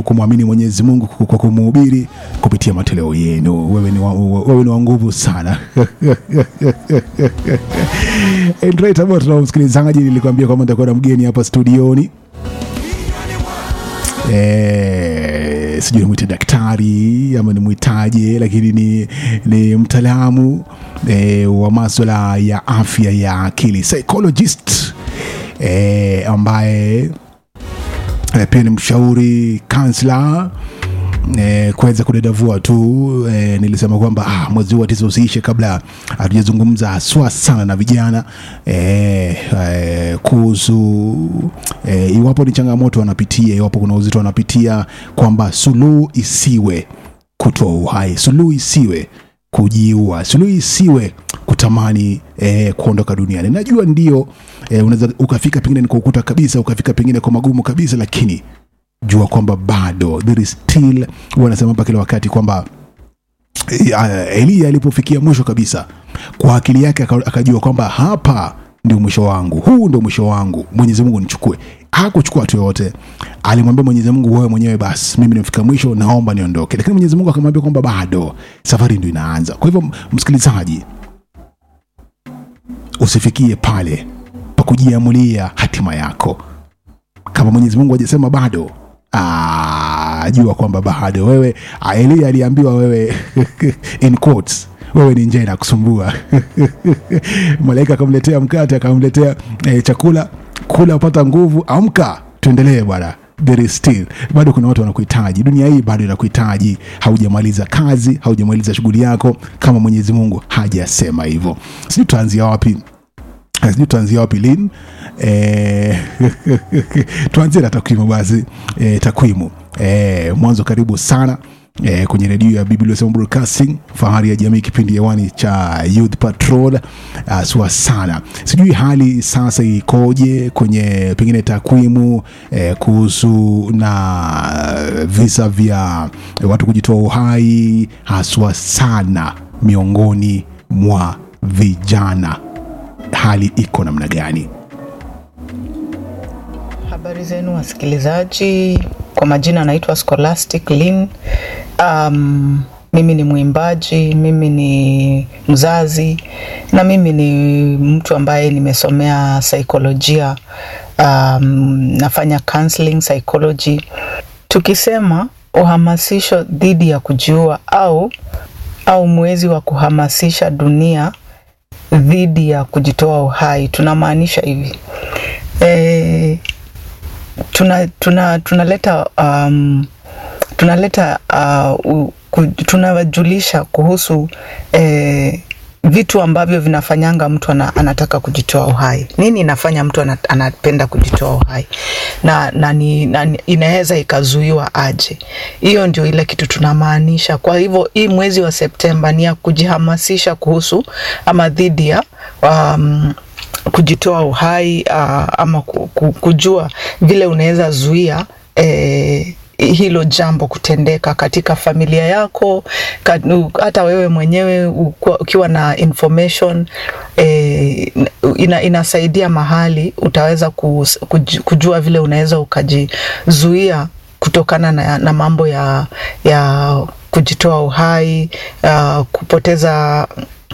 tu kumwamini Mwenyezi Mungu kwa kumhubiri kupitia matoleo yenu. Wewe ni wa, wewe ni wa nguvu sana. Right about now, msikilizaji, nilikwambia kwamba nitakuwa na mgeni hapa studioni eh, sijui nimwite daktari ama nimwitaje, lakini ni, ni mtaalamu eh, wa maswala ya afya ya akili psychologist eh, ambaye eh, pia ni mshauri kansla eh, kuweza kudadavua tu eh, nilisema kwamba ah, mwezi huu wa tisa usiishe kabla hatujazungumza haswa sana na vijana eh, eh, kuhusu eh, iwapo ni changamoto wanapitia, iwapo kuna uzito wanapitia, kwamba suluhu isiwe kutoa uhai, suluhu isiwe kujiua, suluhu isiwe kutamani eh, kuondoka duniani. Najua ndio eh, unaweza ukafika pengine ni kwa ukuta kabisa, ukafika pengine kwa magumu kabisa, lakini jua kwamba bado there is still, huwa anasema hapa kila wakati kwamba eh, Eliya alipofikia mwisho kabisa, kwa akili yake aka- akajua kwamba hapa ndio mwisho wangu, huu ndio mwisho wangu, Mwenyezi Mungu nichukue. Hakuchukua watu yoyote, alimwambia Mwenyezi Mungu, wewe mwenyewe basi, mimi nimefika mwisho, naomba niondoke. Lakini Mwenyezi Mungu akamwambia kwamba bado safari ndio inaanza. Kwa hivyo, msikilizaji, usifikie pale pa kujiamulia hatima yako kama Mwenyezi Mungu hajasema bado, ah, jua kwamba bado wewe. ah, Elia aliambiwa wewe in quotes, wewe ni njaa inakusumbua. Malaika akamletea mkate, akamletea eh, chakula, kula upata nguvu, amka, tuendelee bwana. There is still, bado kuna watu wanakuhitaji. Dunia hii bado inakuhitaji. Haujamaliza kazi, haujamaliza shughuli yako kama Mwenyezi Mungu hajasema hivyo. Sijui tutaanzia wapi sijui tuanzia wapi lini eh, tuanzie na takwimu basi eh, takwimu eh, mwanzo karibu sana eh, kwenye redio ya Biblia Sema Broadcasting, fahari ya jamii, kipindi hewani cha Youth Patrol uh, sua sana. Sijui hali sasa ikoje kwenye pengine takwimu eh, kuhusu na visa vya watu kujitoa uhai haswa sana miongoni mwa vijana hali iko namna gani? Habari zenu wasikilizaji, kwa majina naitwa Scholastic Lin. Um, mimi ni mwimbaji, mimi ni mzazi na mimi ni mtu ambaye nimesomea saikolojia. Um, nafanya counseling psychology. Tukisema uhamasisho dhidi ya kujiua au au mwezi wa kuhamasisha dunia dhidi ya kujitoa uhai tunamaanisha hivi e, tuna tuna tunaleta um, tunaleta uh, u- ku- tunawajulisha kuhusu eh, vitu ambavyo vinafanyanga mtu ana, anataka kujitoa uhai. Nini inafanya mtu ana, anapenda kujitoa uhai na, na, ni, na ni- inaweza ikazuiwa aje? Hiyo ndio ile kitu tunamaanisha. Kwa hivyo hii mwezi wa Septemba ni ya kujihamasisha kuhusu ama dhidi ya um, kujitoa uhai uh, ama ku- ku- kujua vile unaweza zuia eh, hilo jambo kutendeka katika familia yako ka- u- hata wewe mwenyewe ukua- ukiwa na information eh, ina, inasaidia mahali utaweza kus- kuj- kujua vile unaweza ukajizuia kutokana na, na mambo ya, ya kujitoa uhai uh, kupoteza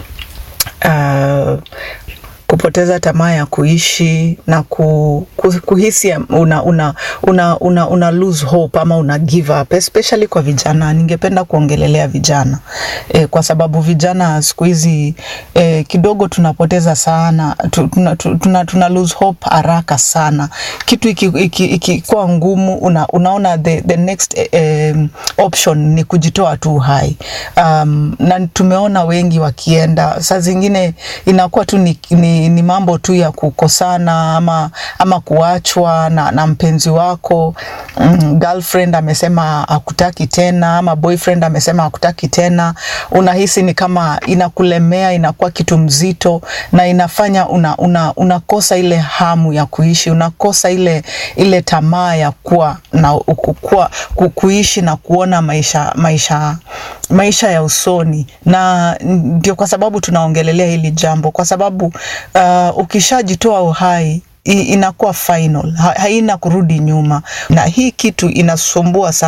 uh, kupoteza tamaa ya kuishi na ku, ku, kuhisi una, una, una, una, una lose hope ama una give up especially kwa vijana. Ningependa kuongelelea vijana e, kwa sababu vijana siku hizi e, kidogo tunapoteza sana tu, tuna, tu- tuna, tuna lose hope haraka sana. Kitu ikikuwa iki, iki ikikuwa ngumu una, unaona the, the next eh, um, option ni kujitoa tu uhai um, na tumeona wengi wakienda, saa zingine inakuwa tu ni, ni, ni mambo tu ya kukosana ama, ama kuachwa na, na mpenzi wako mm, girlfriend amesema hakutaki tena ama boyfriend amesema hakutaki tena, unahisi ni kama inakulemea, inakuwa kitu mzito na inafanya una, una, unakosa ile hamu ya kuishi, unakosa ile, ile tamaa ya kuwa na kukua, ku- kuishi na kuona maisha, maisha, maisha ya usoni, na ndio kwa sababu tunaongelelea hili jambo, kwa sababu uh, ukishajitoa uhai i- inakuwa final, ha- haina kurudi nyuma, na hii kitu inasumbua sana.